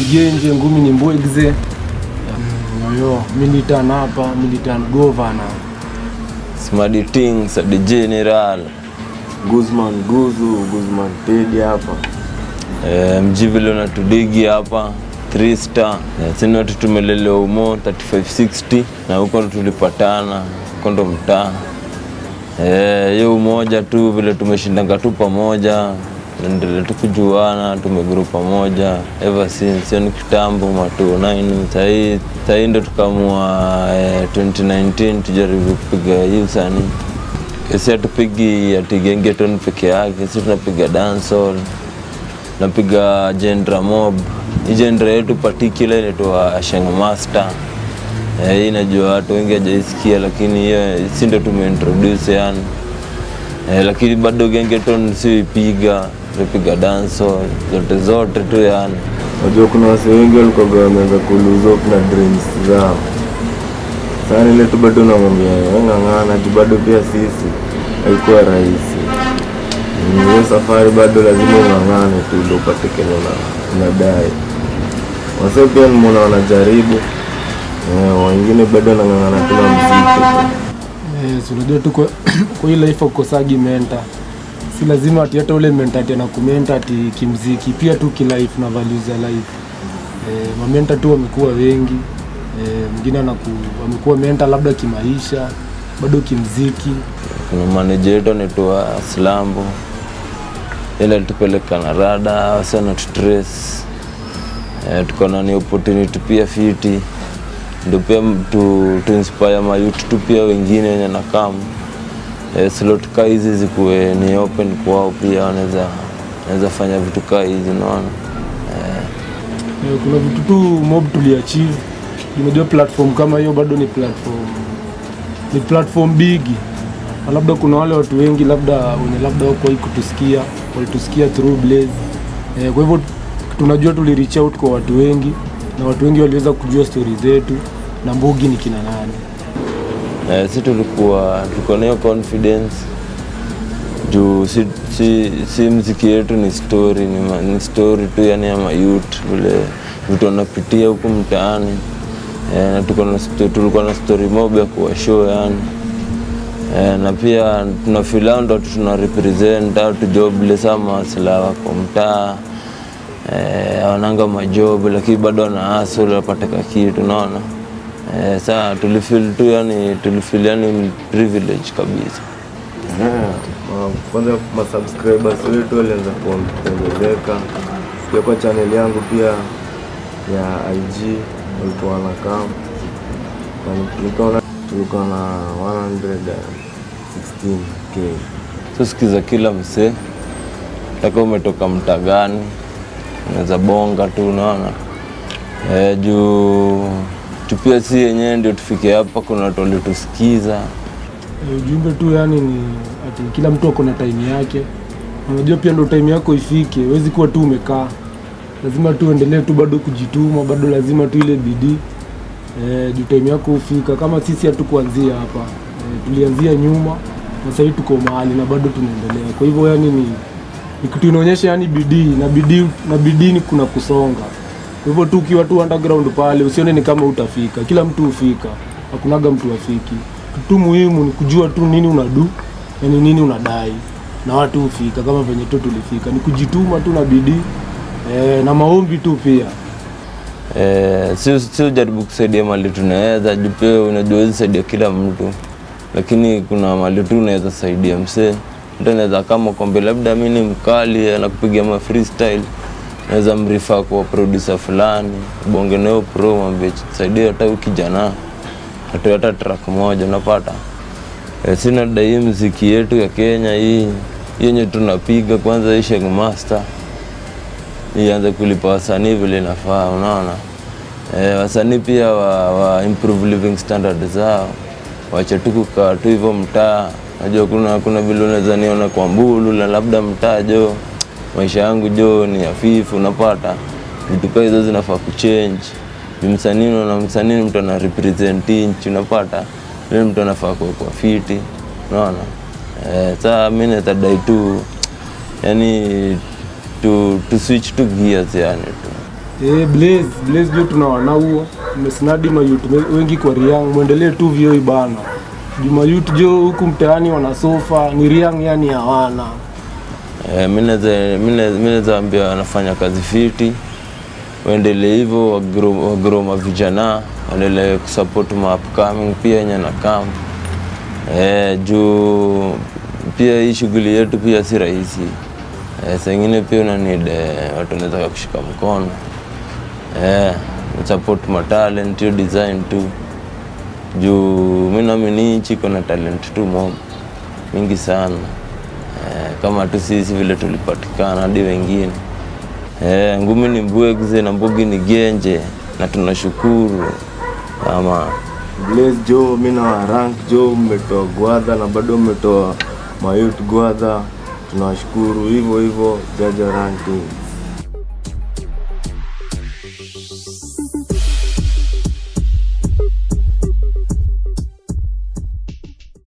genje ngumi ni mbwegze yoyo militan hapa militan governor Smadi Ting, Sadi General. Guzman Guzu, Guzman Tedi hapa. Eh, mji vile unatudigi hapa 3 star. Eh, sisi watu tumelelewa umo 3560 na huko ndo tulipatana, huko ndo mtaa. Eh, hiyo umoja tu vile tumeshindanga tu pamoja, endelea tu kujuana, tumeguru pamoja ever since, sio ni kitambo ma 29 sahii sahii ndo tukamua eh, 2019 tujaribu kupiga hii usanii si hatupigi ati gengeton peke yake, si tunapiga dancehall, napiga genre mob. Hii genre yetu particular inaitwa Sheng Master. Eh, hii najua watu wengi hajaisikia, lakini hiyo si ndio tumeintroduce yani. Eh, lakini bado gengeton si ipiga, tunapiga dancehall zote zote tu yani. Unajua kuna wase wengi walikuwa wameanza kuluza up na dreams zao. Sasa ile tu bado namwambia "Wewe ng'ang'ana tu bado pia sisi haikuwa rahisi. Mm, Hiyo safari bado lazima ung'ang'ane tu ndio upate kenye una- unadai. Wase pia nimeona wanajaribu. Eh, wengine bado wanang'ang'ana tu na muziki tu. Eh, si unajua tu kwa kwa hii life ukosagi menta si lazima ati hata ule menta ati anakumenta ati kimziki pia tu kilife na values za life eh, mamenta tu wamekuwa wengi eh, mwingine anaku wamekuwa menta labda kimaisha bado kimziki kuna manager yetu anaitwa Slambo, ile alitupeleka na rada wasa na tutrace eh, tuko na ni opportunity pia fiti, ndio pia tu, tu inspire mayouth tu pia wengine wenye nakam eh, slot kaa hizi zikuwe ni open kwao pia wanaweza wanaweza fanya vitu kaa hizi unaona Eh, kuna vitu tu mob tuliachieve. Unajua platform kama hiyo bado ni platform ni platform bigi, na labda kuna wale watu wengi labda wenye labda wako kutusikia walitusikia through Blaze. Eh, kwa hivyo tunajua tuli reach out kwa watu wengi na watu wengi waliweza kujua stori zetu na Mbugi ni kina nani. Eh, si tulikuwa tuko na hiyo confidence juu si, si, si mziki yetu ni story ni, ma, ni story tu yani ya mayut vile vitu wanapitia huku mtaani eh, na tuko na sto- tulikuwa na story mob ya kuwa show yani eh, na pia tuna feel hao ndo watu tuna represent au tu jobless ama silaha wako mtaa eh, hawananga majob lakini bado wana hustle wapate ka kitu unaona eh, saa tulifeel tu yani tulifeel yani privilege kabisa Eh, ma- kwanza masubscribers wetu walianza kuong- kuongezeka pia kwa channel yangu pia ya IG walikuwa wanakaa Na nikaona tulikuwa na 116k so sikiza kila msee taka umetoka mtaa gani unaweza bonga tu unaona eh, juu tupia si yenyewe ndio tufike hapa kuna watu walitusikiza Eh, ujumbe tu yani ni ati kila mtu ako na time yake. Unajua pia ndo time yako ifike, huwezi kuwa tu umekaa, lazima tu uendelee tu bado kujituma, bado lazima tu ile bidii eh, juu time yako hufika. Kama sisi hatukuanzia hapa eh, tulianzia nyuma na sasa hivi tuko mahali na bado tunaendelea. Kwa hivyo yani ni, ni kitu inaonyesha yani bidii na bidii na bidii ni kuna kusonga. Kwa hivyo tu ukiwa tu underground pale usione ni kama utafika, kila mtu hufika, hakunaga mtu afiki. Kitu tu muhimu ni kujua tu nini unadu na ni nini unadai, na watu hufika kama venye tu tulifika, ni kujituma tu na bidii eh, na maombi tu pia. Eh, sio sio jaribu kusaidia mali tunaweza juu pia unajua huwezi saidia kila mtu lakini kuna mali tu unaweza saidia msee mtu anaweza kama kwambia labda mi ni mkali anakupigia ma freestyle naweza mrifa kwa producer fulani bonge nayo pro mwambie saidia hata huyu kijana atoe hata track moja unapata eh, sina dai mziki yetu ya Kenya hii hii yenye tunapiga kwanza hii Sheng Master ianze kulipa wasanii vile inafaa, unaona eh, wasanii pia wa, wa improve living standard zao, wache tu kukaa tu hivyo mtaa. Najua kuna kuna vile unaweza niona kwa mbulu na labda mtaa jo, maisha yangu jo ni hafifu, unapata vitu kaa hizo zinafaa kuchange. Ni msanii unaona, msanii ni mtu ana represent nchi, unapata ile mtu anafaa kuwekwa fiti, unaona eh, saa mimi natadai tu yani tu, tu switch tu gears yani tu Eh, Blaze, Blaze jo tunawana huo. Mmesnadi mayut wengi kwa Riang, muendelee tu vyo ibana. Juma youth jo huku mtaani wana sofa, ni Riang yani hawana. Eh, mi naweza- mi naweza- mi naweza ambia wanafanya kazi fiti, waendelee hivyo, wagrow wagrow mavijana, waendelee kusupport ma upcoming pia yenye na kam eh, juu pia hii shughuli yetu pia si rahisi eh, saa ingine pia una need eh, watu wanaweza kushika mkono eh, support ma talent hiyo design tu juu mi naamini nchi iko na talent tu mob mingi sana eh, kama tu sisi vile tulipatikana hadi wengine eh, ngumi ni mbwegze na mbugi ni genje na tunashukuru ama Blaze jo, mi na rank jo, mmetoa gwadha na bado mmetoa mayut gwadha, tunawashukuru hivyo hivyo, jaja ranking.